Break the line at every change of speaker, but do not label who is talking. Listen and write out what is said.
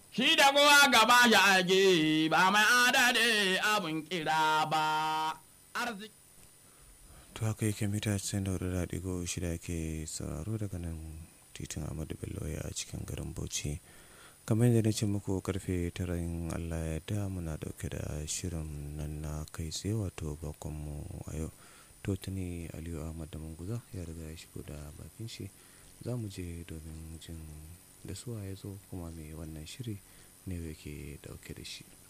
shi da kowa gaba ya ake ba mai adade abin kira ba arziki
to haka yake mita 94.6 ke sauraro daga nan titin amadu bello a cikin garin bauchi kamar yadda na ce muku karfe taran allah ya da muna dauke da shirin nan na kai tsaye wato bakonmu a yau to tuni aliyu ahmad da manguza ya riga ya shigo da bakin shi za mu je domin jin da suwa ya zo kuma mai wannan shiri ne yake dauke da shi